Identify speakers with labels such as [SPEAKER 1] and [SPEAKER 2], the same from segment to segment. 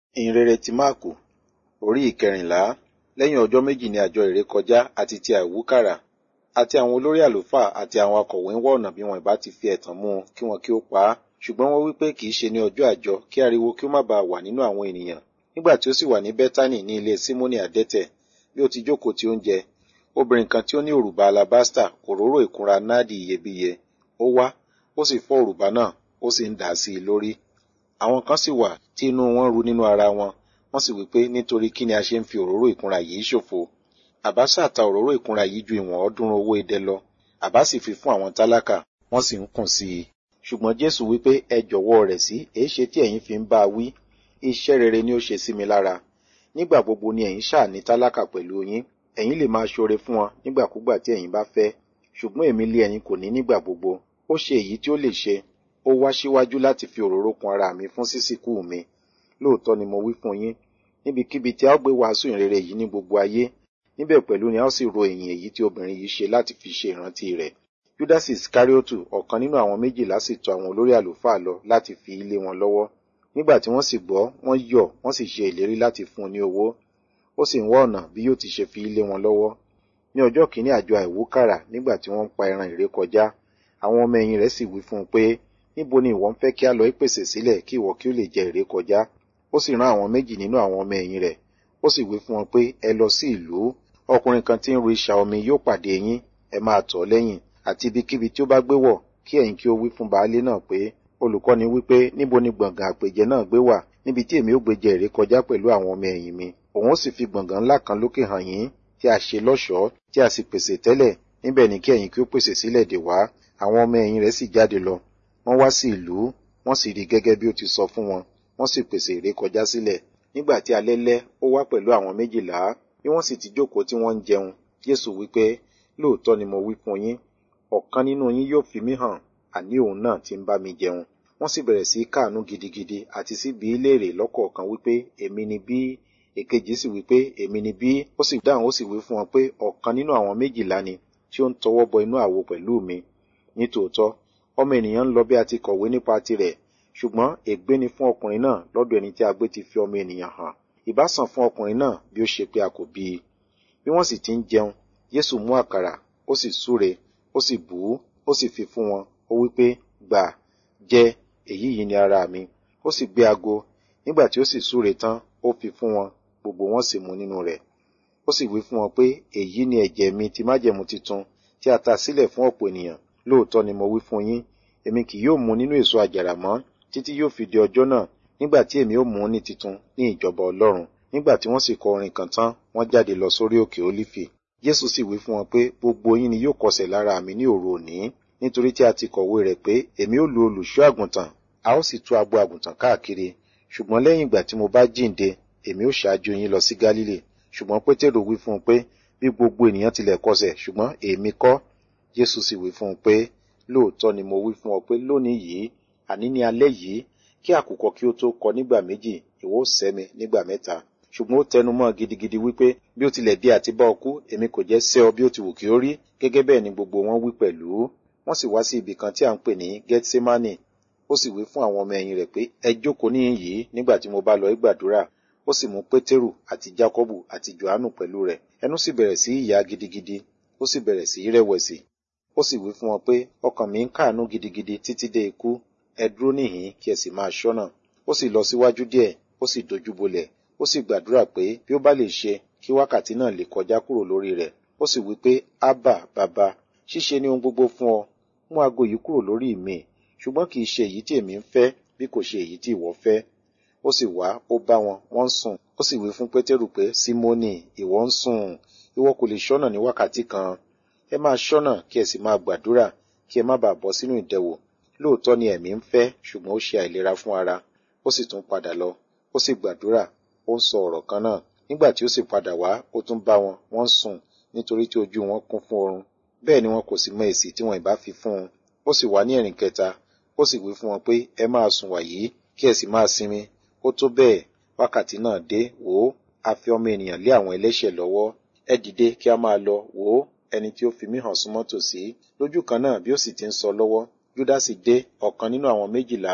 [SPEAKER 1] ìhìnrere ti máàkù orí ìkẹrìnlá lẹ́yìn ọjọ́ méjì ní àjọ ìrékọjá àti ti àìwúkàrà àti àwọn olórí àlùfáà àti àwọn akọ̀wé ń wá ọ̀nà bí wọn ìbá ti fi ẹ̀tàn mú un kí wọn kí ó pa á ṣùgbọ́n wọ́n wí pé kì í ṣe ní ọjọ́ àjọ kí ariwo kí ó má baà wà nínú àwọn ènìyàn nígbà tí ó sì wà ní bẹ́tánì ní ilé símónì àdẹ́tẹ̀ bí ó ti jókòó tí ó ń jẹ obìnrin kan tí ó ní òrùba alabasta òróró ìkunra náàdì iyebíye ó wá ó sì fọ́ òrùba náà ó sì ń dà á sí i lórí àwọn kan sì wà tí inú wọn ru nínú ara wọn wọ́n sì wí pé nítorí kí ni a ṣe ń fi òróró ìkunra yìí ṣòfò àbá ṣàta òróró ìkunra yìí ju ìwọ̀n ọ̀ọ́dúnrún owó idẹ lọ àbá sì fi fún àwọn tálákà wọ́n sì ń kùn sí i ṣùgbọ́n jésù wí pé ẹ jọ̀wọ́ rẹ̀ sí èéṣe tí ẹ̀yin fi ń bá a wí iṣẹ́ rere ni ó ṣe sí mi lára nígbà gbogbo ni ẹ̀yin ṣáà ní tálákà pẹ̀lú yín ẹ̀yin lè máa ṣoore fún wọn nígbàkúgbà tí ẹ̀yin bá fẹ́ ṣùgbọ́n èmi lé ẹ̀yin kò ní nígbà gbogbo ó ṣe èyí tí ó lè ṣe ó wá síwájú láti fi òróró kun ara mi fún sísìkú mi lóòótọ́ ni mo wí fún yín níbikíbi tí a ó gbé wàásù ìrere yìí ní gbogbo ayé níbẹ̀ pẹ̀lú ni a ó sì ro ìyìn èyí tí obìnrin yìí ṣe láti fi ṣe ìrántí rẹ̀ júdásì iskariotu ọ̀kan nínú àwọn méjìlá sì tọ̀ àwọn olórí àlùfáà lọ láti fi ilé wọn lọ́wọ́ nígbà tí wọ́n sì gbọ́ wọ́n yọ̀ wọ́n sì ṣe ìlérí láti fún un ní owó ó sì ń wá ọ̀nà bí yóò ti ṣe fi ilé wọn lọ́wọ́ ní ọjọ́ kìíní àjọ àìwúkàrà nígbà tí wọ́n ń pa ẹran ìrékọjá àwọn ọmọ ẹ̀yìn rẹ̀ sì wí fún un pé níbo ni ìwọ ń fẹ́ kí a lọ ìpèsè sílẹ̀ kí ìwọ kí ó lè jẹ ìrékọjá ó sì rán àwọn méjì nínú àwọn ọmọ ẹ̀yìn rẹ̀ ó sì wí fún wọn pé ẹ lọ sí ìlú ọkùnrin kan tí ń ru ìṣà omi yóò pàdé yín ẹ máa tọ̀ lẹ́yìn àti ibikíbi tí ó bá gbé wọ̀ kí ẹ̀yin kí ó wí fún baálé náà pé olùkọ́ni wípé níbo ni gbọ̀ngàn àpèjẹ náà gbé wà níbi tí èmi ó gbé jẹ ìrékọjá pẹ̀lú àwọn ọmọ ẹ̀yìn mi òun ó sì fi gbọ̀ngàn ńlá kan lókè hàn yín tí a ṣe lọ́ṣọ̀ọ́ tí a sì pèsè tẹ́lẹ̀ níbẹ̀ ni kí ẹ̀yin kí ó pèsè sílẹ̀ dè wá àwọn ọmọ ẹ̀yìn rẹ̀ sì jáde lọ wọ́n wá sí ìlú wọ́n sì rí gẹ́gẹ́ bí ó ti sọ fún wọn wọ́n sì pèsè ìrékọjá sílẹ̀ nígbà tí alẹ́ lẹ́ ó wá pẹ̀lú àwọn méjìlá bí wọ́n sì ti jókòó tí wọ́n ń jẹun jésù wípé lóòótọ́ ni mo wí fún yín ọ̀kan nínú yín yóò fi mí hàn àní òun náà ti ń bá mi jẹun wọ́n sì bẹ̀rẹ̀ sí káàánú gidigidi àti sí bí léèrè lọ́kọ̀ọ̀kan wípé èmi ni bí èkejì sì wípé èmi ni bí ó sì dáhùn ó sì wí fún wọn pé ọ̀kan nínú àwọn méjìlá ni tí ó ń tọwọ́ bọ inú àwo pẹ̀lú mi nítòótọ́ ọmọ ènìyàn ń lọ bí a ti kọ̀wé nípa tirẹ̀ ṣùgbọ́n ègbé ni fún ọkùnrin náà lọ́dọ̀ ẹni tí a gbé ti fi ọmọ ènìyàn hàn ìbá sàn fún ọkùnrin náà bí ó ṣe pé a kò bí i bí wọ́n sì ti ń jẹun Jésù mú àkàrà ó sì súre ó sì bù ú ó sì fi fún wọn ó wí pé gbà jẹ èyí yìí ni ara mi ó sì gbé ago nígbà tí ó sì súre tán ó fi fún wọn gbogbo wọn sì mu nínú rẹ̀ ó sì wí fún wọn pé èyí ni ẹ̀jẹ̀ mi ti májẹ̀mú titun tí a ta sílẹ̀ fún ọ̀pọ̀ ènìyàn lóòótọ́ ni mo wí fún yín èmi kì yóò mu nínú èso àjàrà mọ́ títí yóò fi di ọjọ́ náà nígbà tí èmi ó mú ní titun ní ìjọba ọlọ́run nígbà tí wọ́n sì kọ orin kan tán wọ́n jáde lọ sórí òkè ólífì jésù sì wí fún wọn pé gbogbo yín ni yóò kọsẹ̀ lára mi ní òru òní nítorí tí a ti kọ̀wé rẹ̀ pé èmi ó lu olùṣọ́ àgùntàn a ó sì tú agbo àgùntàn káàkiri ṣùgbọ́n lẹ́yìn ìgbà tí mo bá jíǹde èmi ó ṣáájú yín lọ sí gálílì ṣùgbọ́n pétérù wí fún un pé bí gbogbo ènìyàn tilẹ̀ kọsẹ̀ ṣùgbọ́n èmi kọ́ jésù sì wí fún un pé lóòótọ́ ni mo wí fún ọ pé lónìí yìí àní ní alẹ́ yìí kí àkùkọ kí ó tó kọ nígbà méjì ìwọ ó sẹ́ mi nígbà mẹ́ta ṣùgbọ́n ó tẹnu mọ́ gidigidi wípé bí ó tilẹ̀ bí àti bá ọ kú èmi kò jẹ́ sẹ́ ọ bí ó ti wù kí ó rí gẹ́gẹ́ bẹ́ẹ̀ ni gbogbo wọn wí pẹ̀lú wọ́n sì wá sí ibì kan tí à ń pè ní gethsemane ó sì wí fún àwọn ọmọ ẹ̀yìn rẹ̀ pé ẹ jókòó níhìn yìí nígbà tí mo bá lọ gbàdúrà ó sì mú pétérù àti jákọ́bù àti johannu pẹ̀lú rẹ̀ ẹnu sì bẹ̀rẹ̀ sí ìyà gidigidi ó sì bẹ̀rẹ̀ sí rẹ̀wẹ̀sì ó sì wí fún wọn pé ọkàn mi ń káàánú gidigidi títí dé ikú ẹ dúró níhìn kí ẹ sì máa ṣọ́nà ó sì lọ síwájú díẹ̀ ó sì dojú bolẹ̀ ó sì gbàdúrà pé bí ó bá lè ṣe kí wákàtí náà lè kọjá kúrò lórí rẹ̀ ó sì wí pé ábà bàbá ṣíṣe ni ohun gbogbo fún ọ mú aago yìí kúrò lórí mi ṣùgbọ́n kì í ṣe èyí tí èmi ń fẹ́ bí kò ṣe èyí tí ìwọ fẹ́ ó sì wá ó bá wọn wọ́n ń sùn ó sì wí fún pétérù pé símónì ìwọ ń sùn ìwọ kò lè ṣọ́nà ní wákàtí kan ẹ máa ṣọ́nà kí ẹ sì máa gbàdúrà kí ẹ má bàa bọ́ sínú ìdẹwò lóòótọ́ ni ẹ̀mí ń fẹ́ ṣùgbọ́n ó ṣe àìlera fún ara ó sì tún padà lọ ó sì gbàdúrà ó ń sọ ọ̀rọ̀ kan náà nígbà tí ó sì padà wá ó tún bá wọn wọ́n ń sùn nítorí tí ojú wọn kún fún oorun bẹ́ẹ̀ ni wọn kò sì mọ èsì tí wọn ìbá fi fún un ó sì wá ní ẹ̀rìn kẹta ó sì wí fún wọn pé ẹ máa sùn wàyí kí ẹ sì máa sinmi ó tó bẹ́ẹ̀ wákàtí náà dé wò ó a fi ọmọ ènìyàn lé àwọn ẹlẹ́ṣẹ̀ lọ́wọ́ ẹ dìde kí a máa lọ wò ó ẹni tí ó fi mí hàn súnmọ́ tòsí lójú kan náà bí ó sì ti ń sọ lọ́wọ́ júdásì dé ọ̀kan nínú àwọn méjìlá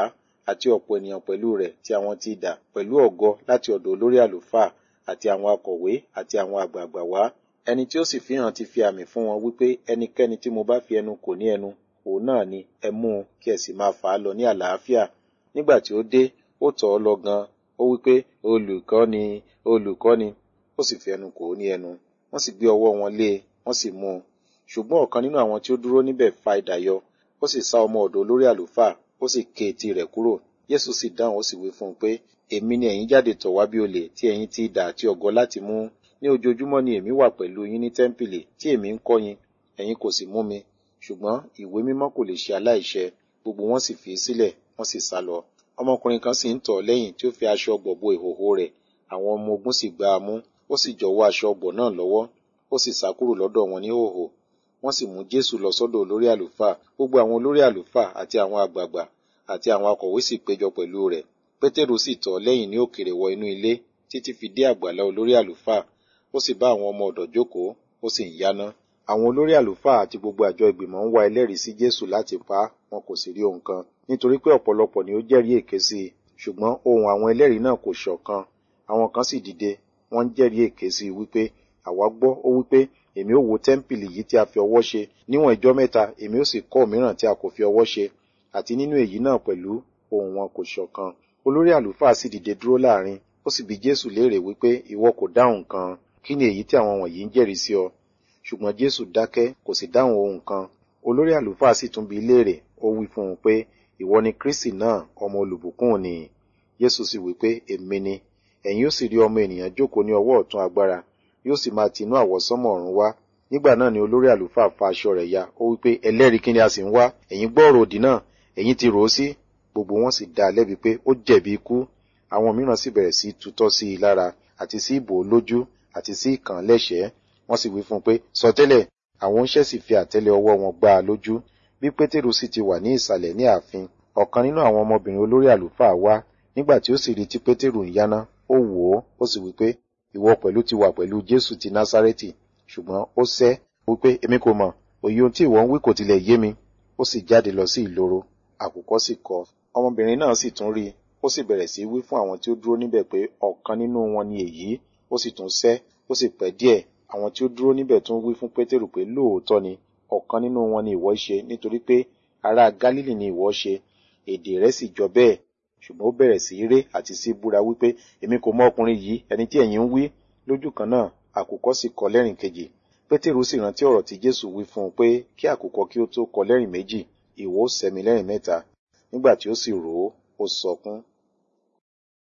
[SPEAKER 1] àti ọ̀pọ̀ ènìyàn pẹ̀lú rẹ̀ tí àwọn ti dà pẹ̀lú ọ̀gọ láti ọ̀dọ̀ olórí àlùfáà àti àwọn akọ̀wé àti àwọn àgbààgbà wá ẹni tí ó sì fi hàn ti fi àmì fún wọn wípé ẹnikẹ́ni tí mo bá fi ẹnu kò ní ẹnu òun náà ni ẹ mú un kí ẹ sì máa fà á lọ ní àlàáfíà nígbà tí ó dé ó tọ̀ ọ́ lọ gan ó wípé olùkọ́ ni olùkọ́ ni ó sì fi ẹnu kò ó ní ẹnu wọ́n sì gbé ọwọ́ wọn lé e wọ́n sì mú un ṣùgbọ́n ọ̀kan nínú àwọn tí ó dúró níbẹ̀ fa idà yọ ó sì sá ọmọ ọ̀dọ̀ olórí àlùfáà ó sì ké etí rẹ̀ kúrò Jésù sì dáhùn ó sì wí fún un pé èmi ni ẹ̀yin jáde tọ̀ wá bí olè tí ẹ̀yin ti idà àti ọ̀gọ láti mú ní ojoojúmọ́ ni èmi wà pẹ̀lú yín ní tẹ́ḿpìlì tí èmi ń kọ́ yín ẹ̀yin kò sì mú mi ṣùgbọ́n ìwé mímọ́ kò lè ṣe aláìṣẹ gbogbo wọn sì fi í sílẹ̀ wọ́n sì sá lọ ọmọkùnrin kan sì ń tọ̀ lẹ́yìn tí ó fi aṣọ ọ̀gbọ̀ bo ìhòhò rẹ̀ àwọn ọmọ ogun sì gbá a mú ó sì jọ̀wọ́ aṣọ ọ̀gbọ̀ náà lọ́wọ́ ó sì sá kúrò lọ́dọ̀ wọn ní hòhò wọ́n sì mú Jésù lọ sọ́dọ̀ olórí àlùfáà gbogbo àwọn olórí àlùfáà àti àwọn àgbààgbà àti àwọn akọ̀wé sì péjọ pẹ̀lú rẹ̀ Pétérù sì tọ̀ lẹ́yìn ní òkèrè wọ inú ilé títí fi dé àgbàlá olórí àlùfáà ó sì bá àwọn ọmọ ọ̀dọ̀ jókòó ó sì ń yáná àwọn olórí àlùfáà àti gbogbo àjọ ìgbìmọ̀ ń wá ẹlẹ́rìí sí Jésù láti pa á wọn kò sì rí ohun kan nítorí pé ọ̀pọ̀lọpọ̀ ni ó jẹ́rìí èké sí i ṣùgbọ́n ohùn àwọn ẹlẹ́rìí náà kò ṣọ̀kan àwọn kan sì dìde wọ́n ń jẹ́rìí èké sí i wípé àwa gbọ́ ó wípé èmi ó wó tẹ́ḿpìlì yìí tí a fi ọwọ́ ṣe níwọ̀n ìjọ́ mẹ́ta èmi ó sì kọ́ òmíràn tí a kò fi ọwọ́ ṣe àti nínú èyí náà pẹ̀lú ohùn wọn kò ṣọ̀kan olórí àlùfáà sì dìde dúró láàrin ó sì bi Jésù léèrè wípé ìwọ kò dáhùn kan kí ni èyí tí àwọn wọ̀nyí ń jẹ́rìí sí ọ ṣùgbọ́n Jésù dákẹ́ kò sì dáhùn ohun kan olórí àlùfáà sì tún bi léèrè ó wí fún un pé ìwọ ni Kristi náà ọmọ olùbùkún ni Jésù sì wí pé èmi ni ẹ̀yin ó sì rí ọmọ ènìyàn jókòó ní ọwọ́ ọ̀tún agbára yóò sì máa tinú àwọsánmọ̀ ọ̀run wá nígbà náà ni olórí àlùfáà fa aṣọ rẹ̀ ya ó wí pé ẹlẹ́rìí kí ni a sì ń wá ẹ̀yin gbọ́ ọ̀rọ̀ òdì náà ẹ̀yin ti rò ó sí gbogbo wọn sì dá a lẹ́bi pé ó jẹ̀bi ikú àwọn mìíràn sì bẹ̀rẹ̀ sí tutọ́ sí i lára àti sí ìbò lójú àti sí ìkàn lẹ́sẹ̀ẹ́ wọ́n sì wí fún un pé sọtẹ́lẹ̀ àwọn oníṣẹ́ sì fi àtẹ́lẹ̀ ọwọ́ wọn gbá a lójú bí pétérù sì ti wà ní ìsàlẹ̀ ní ààfin ọ̀kan nínú àwọn ọmọbìnrin olórí àlùfáà wá nígbà tí ó sì rí tí pétérù ń yáná ó wò ó ó sì wí pé ìwọ pẹ̀lú ti wà pẹ̀lú jésù ti násárẹ́tì ṣùgbọ́n ó sẹ́ wípé èmi kò mọ̀ òye ohun tí ìwọ ń wí kò tilẹ̀ yé mi ó sì jáde lọ sí ìloro àkùkọ sì kọ ọmọbìnrin náà sì tún rí i ó sì bẹ̀rẹ̀ sí wí fún àwọn tí ó dúró níbẹ̀ pé ọ̀kan nínú wọn ni èyí ó sì tún sẹ́ ó sì pẹ́ díẹ̀ àwọn tí ó dúró níbẹ̀ tún wí fún pétérù pé lóòótọ́ ni ọ̀kan nínú wọn ni ìwọ ṣe nítorí pé ará gálílì ni ìwọ ṣe èdè rẹ̀ sì jọ bẹ́ẹ̀ ṣùgbọ́n ó bẹ̀rẹ̀ sí ré àti sí búra wípé èmi kò mọ ọkùnrin yìí ẹni tí ẹ̀yin ń wí lójú kan náà àkùkọ sì kọ lẹ́rìn kejì pétérù sì rántí ọ̀rọ̀ tí jésù wí fún un pé kí àkùkọ kí ó tó kọ lẹ́rìn méjì ìwọ ó sẹ́mi lẹ́rìn mẹ́ta nígbà tí ó sì rò ó ó sọkún